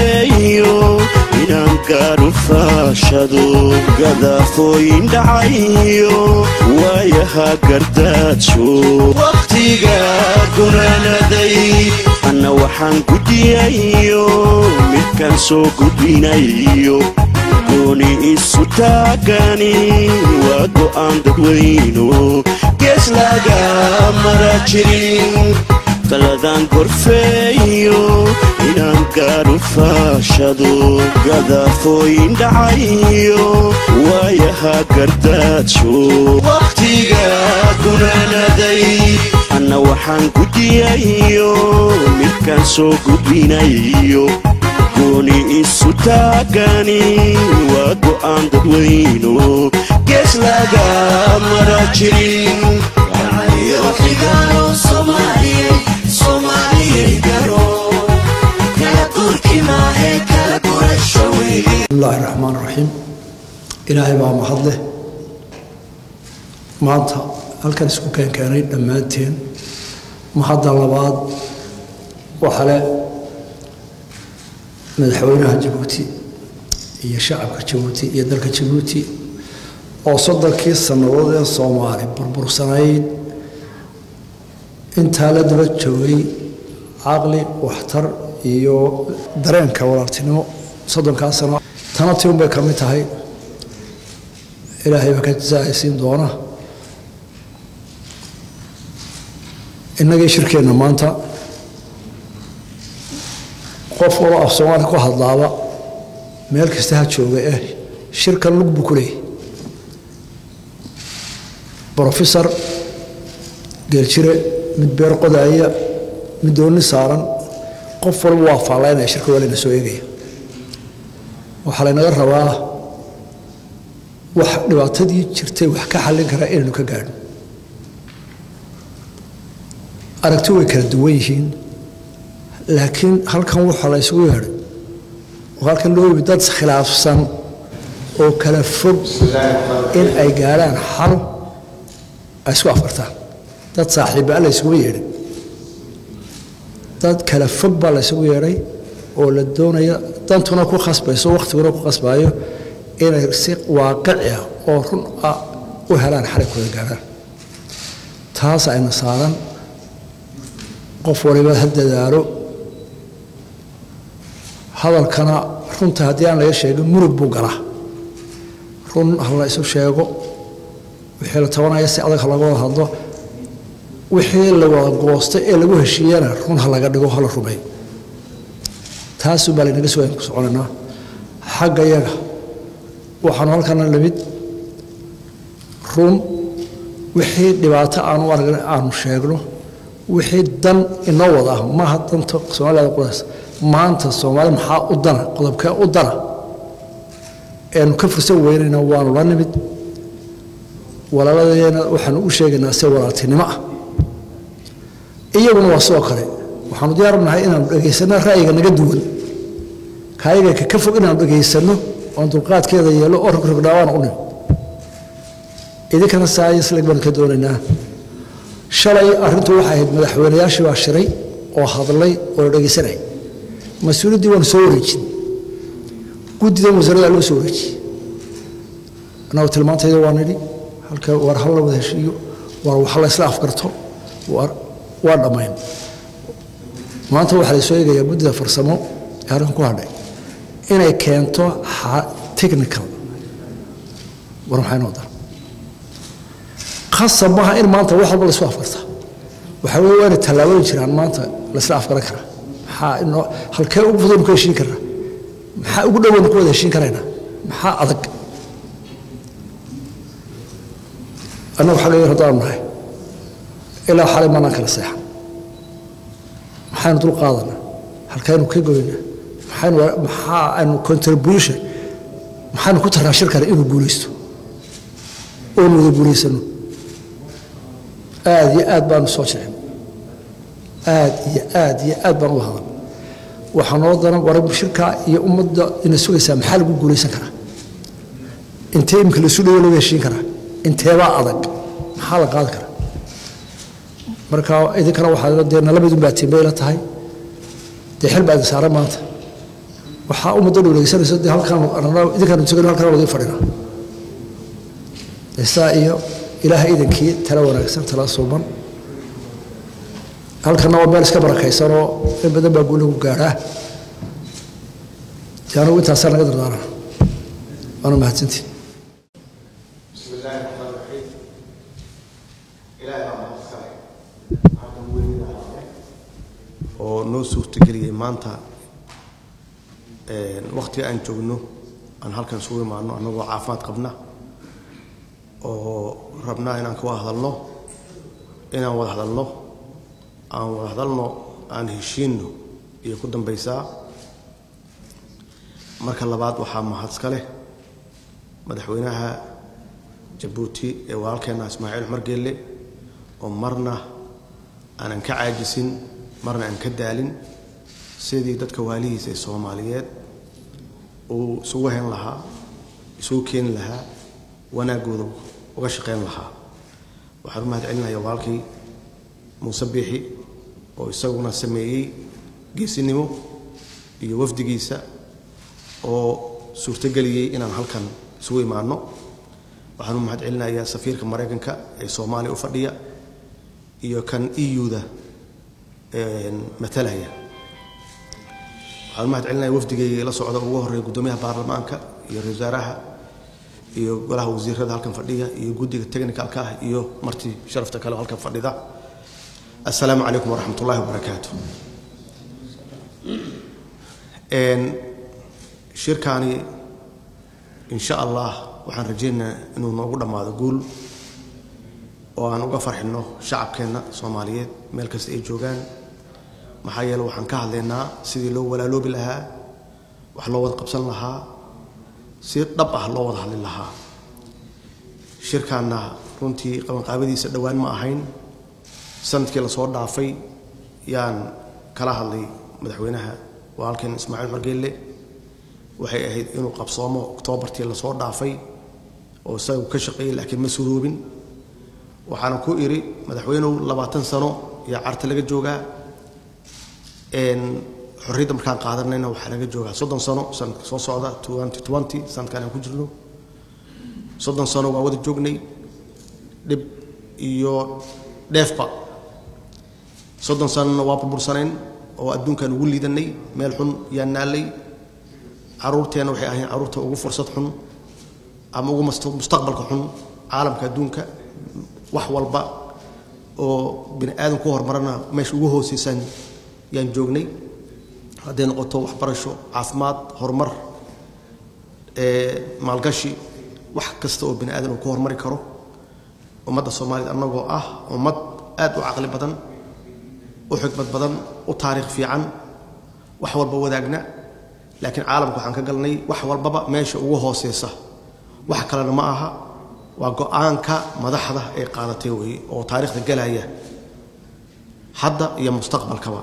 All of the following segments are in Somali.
gorfeeyo inaan gaadhu faashado gadaafooyin dhacayo waayaha gardaajo wakhtiga gunaanaday anna waxaan gudiyayo midkaan soo gudbinayo gooni isu taagani waa go'aan dadweyno gees laga mara jirin taladaan gorfeeyo inaan gaadhu faashado gadaafooyin dhacayo waayaha gardaajo wakhtiga gunaanaday anna waxaan gudiyayo midkaan soo gudbinayo gooni isu taagani waa go'aan dadweyno gees laga mara jirin bismillahi raxmaan raxiim ilaahay baa mahad leh maanta halkan isku keenkeenay dhammaanteen mahadda labaad waxa le madaxweynaha jabuuti iyo shacabka jabuuti iyo dalka jabuuti oo soddonkii sannadood ee soomaali burbursanayd intaa la daba joogay caqli waxtar iyo dareenka walaaltinimo soddonkaa sano tana ti unbay ka mid tahay ilaahay baa ka jasaacaysiin doona innagii shirkeenna maanta qof walo af soomaali ku hadlaaba meel kasta ha jooga eh shirkan lug buu ku leeyahy brofesor geeljire mid beer qodaaya mid dooni saaran qof walba waa faallaynaya shirka waa layna soo eegaya waxaa laynaga rabaa wax dhibaatadii jirtay wax ka xallin karaa inaynu ka gaadho aragti way kala duwan yihiin laakiin halkan waxaa la ysugu yeedhay oo halkan loo yimi dad khilaafsan oo kala fog in ay gaadhaan xal ay isku afartaan dad saaxiibbaa la ysugu yeedhay dad kala fog baa la ysugu yeedhay oo la doonaya dantuna ku khasbayso wakhtiguna ku khasbaayo inay si waaqici ah oo run ah u helaan xaligkooda gaadhaan taas ayna saaran qof waliba ha dadaalo hadalkana runta haddii aan laga sheegin murug buu galaa run ha la isu sheego wixii la tabanaya si adag ha laga wada hadlo wixii la wada goostay ee lagu heshiiyana run ha laga dhigo ha la rumeeyo taasuu baa laynaga soo ku soconaynaa xagga yaga waxaanu halkana lamid run wixii dhibaato aanu aragna aanu sheegno wixii dan inoo wada ah maaha danta soomaalida qudaas maanta soomaali maxaa u dana qodobkee u dana eanu ka fursan weynayna waanu la nimid walaaladeena waxaanu u sheegaynaa si walaaltinimo ah iyaguna waa sidoo kale waxaanu diyaarnahay inaanu dhegaysanno ra'yiga naga duwan kaayaga ka fog inaanu dhegaysanno oon dulqaadkeeda yeelo oo rogrogdhaawaana u nimid idinkana saayisleg baanu ka doonaynaa shalay arrintu waxay ahayd madaxweynayaashii baa shiray oo hadlay oo la dhegaysanayay mas-uuliyaddii waanu soo wareejin guddidan wasaaradaa loo soo wareejiyey annagu tilmaantayda waa nidhi halka war hal la wada heshiiyo war wax la isla afgarto waa dhammayn maanta waxaa la soo eegayaa guddida farsamo ee halkan ku hadhay inay keento technical war maxay noo dar khasab maaha in maanta wax walba laisku afgarta waxaa weye waa inay tallaabooyin jiraan maanta laisla afgaran karaa maxaa inoo halkee ugu fudaynu ku heshiin karnaa maxaa ugu dhowaynu ku wada heshiin karaynaa maxaa adag annagu xagga yar haddaanu nahay ilaa xalay maanaan kala seexan maxaynu dul qaadanaa halkaynu ka goynaa maxaynu maxaa aynu contribution maxaynu ku tarnaa shirkana inuu guulaysto oonu wada guulaysano aad iyo aad baanu soo jecin aad iyo aad iyo aad baan uga hadan waxaa noo daran war shirka iyo ummadda ina sugaysaa maxaa lagu guulaysan karaa intee imika laisu dhawo laga heshiin karaa inteebaa adag maxaa la qaadi karaa marka idinkana waxaa dee nala midun baa tiimbayla tahay dee xil baa idin saaran maanta waxaa ummadda dhowleysanaysa dee halkaan idinkaan tegano halkaan wadi fadhina isaa iyo ilaahay idankii tala wanaagsan tala suuban halkana waa meel iska barakaysanoo in badan baa guulagu gaadhaa dee anugu intaasaa naga dardaara waana mahadsantii بسم الله الرحمن الرحيم إلهي baa mahad iskale halkan weynida haaye oo noo suurtageliyey maanta waktiga aan joogno aan halkan isugu imaano annagoo caafimaad qabna oo rabnaa inaan ka wada hadalno inaan wada hadalno aan wada hadalno aan heshiinno iyo ku dambaysaa marka labaad waxaa mahad iska leh madaxweynaha jabuuti ee walaalkeenna ismaaciil cumar geelle oo marna aanan ka caajisin marna aan ka daalin sidii dadka waalihiisa ee soomaaliyeed uu isugu hayn lahaa isugu keeni lahaa wanaaggooda uga shaqayn lahaa waxaan u mahad celinaya walaalkii muuse biixi oo isaguna sameeyey geesinimo iyo wafdigiisa oo suurtogeliyey inaan halkan isugu imaanno waxaan u mahad celinayaa safiirka maraykanka ee soomaaliya u fadhiya iyo kan eu-da matalaya waxaan u mahad celinaya wafdigay la socda ugu horreeya guddoomiyaha baarlamaanka iyo ra wasaaraha iyo golaha wasiirada halkan fadhiya iyo guddiga technicalka ah iyo martii sharafta kale oo halkan fadhida assalaamu calaykum waraxmat ullahi wabarakaatu shirkaani insha allah waxaan rajaynaynaa inuu noogu dhammaado guul oo aan uga farxinno shacabkeenna soomaaliyeed meel kasta ay joogaan maxaa yeele waxaan ka hadlaynaa sidii loo walaaloobi lahaa wax loo wada qabsan lahaa si dhab ah loo wada hadli lahaa shirkaanna runtii qabanqaabadiisa dhowaan ma ahayn sanadkii lasoo dhaafay yaan kala hadlay madaxweynaha walaalkeen ismaaciil margeelle waxay ahayd inuu qabsoomo oktoobartii lasoo dhaafay oo isagu ka shaqeeyey laakiin ma suroobin waxaana ku idhi madaxweynuhu labaatan sano yaa carta laga joogaa xorriyadda markaan qaadanayna waxaa laga joogaa soddon sano sanadka soo socda twenty twenty sanadkan aan ku jirno soddon sano waa wada joognay dhib iyo dheefba soddon sanona waa burbursanayn oo adduunkaan ugu liidanay meel xun yaan naallay caruurteenna waxay ahayn carruurta ugu fursad xun ama ugu mustaqbalka xun caalamka adduunka wax walba oo bini aadam ku horumarana meesha ugu hooseysan yaan joognay hadday noqoto waxbarasho caafimaad horumar maalgashi wax kasta oo bini aadan uu ku horumari karo ummadda soomaaliyed annagoo ah ummad aad u caqli badan u xikmad badan u taariikh fiican wax walba wadaagna laakiin caalamka waxaan ka galnay wax walbaba meesha ugu hooseysa wax kalena ma aha waa go-aanka madaxda ay qaadatay weeye oo taariikhda galaya hadda iyo mustaqbalkaba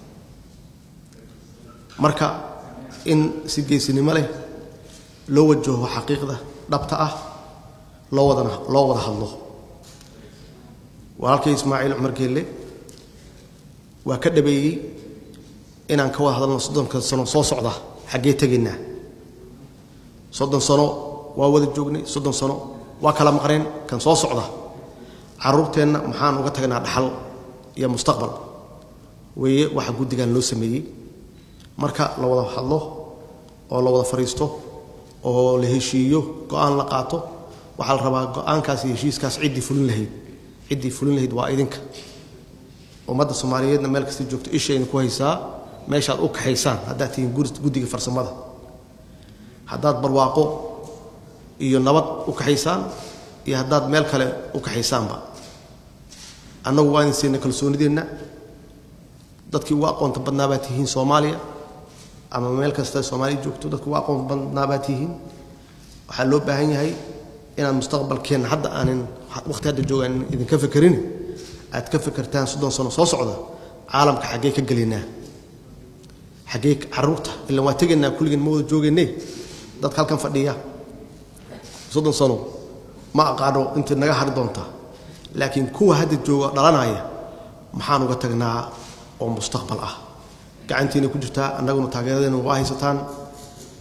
marka in si geesinimo leh loo wajaho xaqiiqda dhabta ah loo wadana loo wada hadlo walaalkay ismaaciil cumar geelle waa ka dhabeeyey inaan ka wada hadalno soddonka sano soo socda xaggee tegaynaa soddon sano waa wada joognay soddon sano waa kala maqneen kan soo socda carruurteenna maxaan uga tagnaa dhaxal iyo mustaqbal weeye waxa guddigan loo sameeyey marka la wada hadlo oo la wada fadhiisto oo la heshiiyo go-aan la qaato waxaa la rabaa go-aankaas iyo heshiiskaas ciddii fulin lahayd ciddii fulin lahayd waa idinka ummadda soomaaliyeedna meel kasta joogto ishayna ku haysaa meeshaad u kaxaysaan haddaad tihiin guddiga farsamada haddaad barwaaqo iyo nabad u kaxaysaan iyo haddaad meel kale u kaxaysaanba annagu waa idin siina kalsoonideenna dadkii ugu aqoonta badnaa baad tihiin soomaaliya ama meel kasta soomaaliya joogto dadki ugu aqoon badnaa baad tihiin waxaa loo baahan yahay inaad mustaqbalkeenna hadda aanin waqti hadda joogaan idinka fekerin aad ka fekertaan soddon sano soo socda caalamka xaggee ka gelaynaa xaggee carruurta ilaan waa tegaynaa kulligeen ma wada joogayne dadka halkan fadhiya soddon sano ma aqaano intii naga hari doonta laakiin kuwa hadda jooga dhalanaya maxaan uga tagnaa oo mustaqbal ah gacantiina ku jirtaa annaguna taageeradeena waa haysataan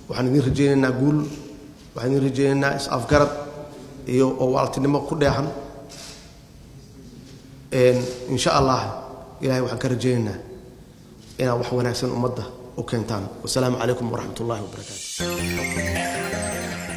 waxaan idin rajaynaynaa guul waxaan idin rajaynaynaa is-afgarad iyo oo waaltinimo ku dheexan insha allah ilahay waxaan ka rajaynaynaa inaad wax wanaagsan ummadda u keentaan wasalaamu calaykum waraxmat ullahi wabarakaatu